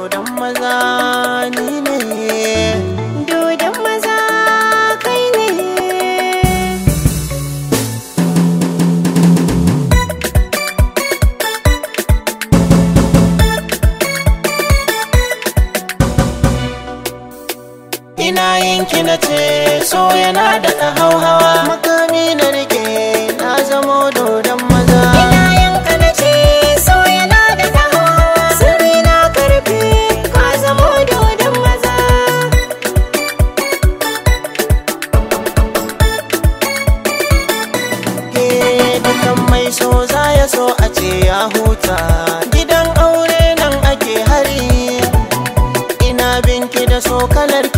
dodon maza ni ne dodon maza kai ne ina yinki na ce so yana da hauhawa makami na rike na zamo dodon maza ina yanka na ce so yana da taho sirri na karfe ka zamo dodon maza ke dukan mai so za ya so a ce ya huta gidan aure nan ake hari ina binki da so kalar